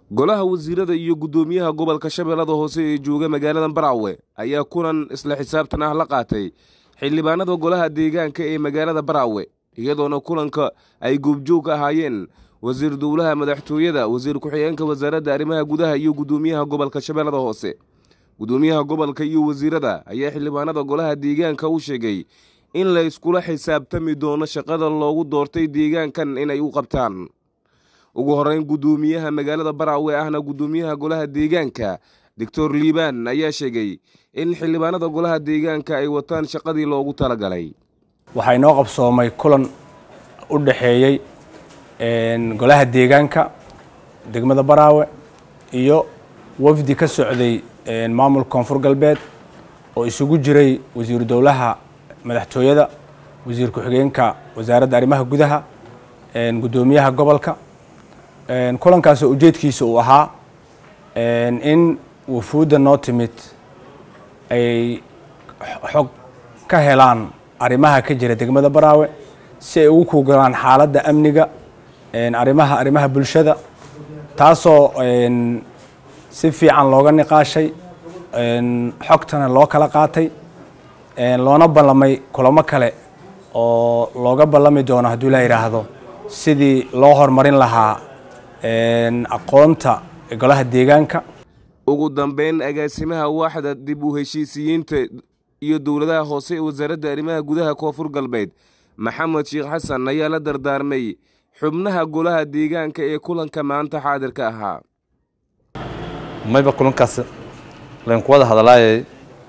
golaha wasiirada iyo guddoomiyaha gobolka shabeellada hoose ee jooga magaalada baraawe ayaa kulan isla xisaabtan ah la qaatay xildhibaanada golaha deegaanka ee magaalada baraawe iyadoona kulanka ay goobjoog ka ahaayeen wasiir dowlaha madaxtooyada wasiir ku-xigeenka wasaaradda arrimaha gudaha iyo guddoomiyaha gobolka shabeellada hoose guddoomiyaha gobolka iyo wasiirada ayaa xildhibaanada golaha deegaanka u sheegay in la iskula xisaabtami doono shaqada loogu doortay deegaankan inay u qabtaan ugu horeyn guddoomiyaha magaalada baraawe ahna guddoomiyaha golaha deegaanka doctor liibaan ayaa sheegay in xildhibaanada golaha deegaanka ay wataan shaqadii loogu talagalay waxaa inoo qabsoomay kulan u dhaxeeyey golaha deegaanka degmada baraawe iyo wafdi ka socday maamulka koonfur galbeed oo isugu jiray wasiiru dowlaha madaxtooyada wasiir ku-xigeenka wasaaradda arrimaha gudaha guddoomiyaha gobolka kulankaasoo ujeedkiisa uu ahaa in wufuudda noo timid ay xog ka helaan arrimaha ka jira degmada baraawe si ay ugu kuugalaan xaaladda amniga arrimaha arrimaha bulshada taasoo si fiican looga niqaashay xogtana loo kala qaatay loona ballamay kulamo kale oo looga ballami doono hadduu la yidhaahdo sidii loo horumarin lahaa aqoonta golaha deegaanka ugu dambeyn agaasimaha waaxda dib u heshiisiyiinta iyo dowladaha hoose ee wasaaradda arrimaha gudaha koonfur galbeed maxamed sheekh xasan ayaa la dardaarmay xubnaha golaha deegaanka ee kulanka maanta xaadirka ahaa mayba kulankaas laynku wada hadalaayay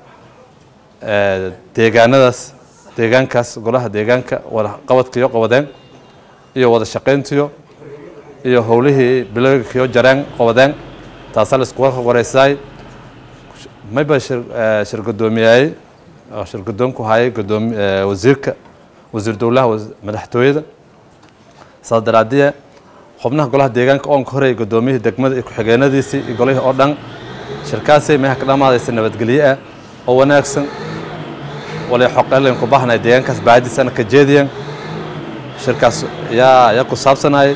deegaanadaas deegaankaas golaha deegaanka wada qabadkiyo qabadeen iyo wada shaqayntiyo iyo howlihii bilowgiyo jareen qabadeen taasaa la iskuga wareysaay mayba shir guddoomiyaayey oo shir guddoonku hayay gudoomi wasiirka wasiir dowlaha madaxtooyada saas daraadiye xubnaha golaha deegaanka oonka horey guddoomiyihii degmada iyo ku-xigeenadiisii iyo golihii oo dhan shirkaasay meeha ka dhammaadaysa nabadgelye ah oo wanaagsan walay xoqeelayn ku baahnay deegaankaas baadiisana ka jeediyeen shirkaas yaa yaa ku saabsanayay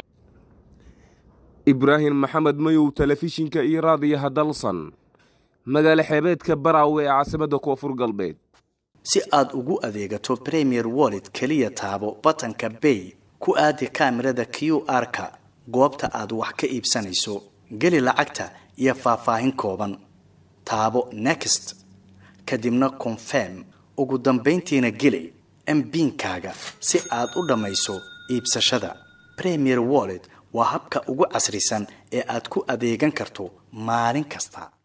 ibraahim maxamed mayow telefishinka iyo raadiyaha dalsan magaalo xeebeedka baraawe ee caasimadda koonfur galbeed si aad ugu adeegato premier wallet keliya taabo batanka bay ku aadi kaamirada q r-ka goobta aad wax ka iibsanayso geli lacagta iyo faahfaahin kooban taabo next kadibna confirm ugu dambayntiina geli mbiinkaaga si aad u dhammayso iibsashada premier wallet waa habka ugu casrisan ee aad ku adeegan karto maalin kasta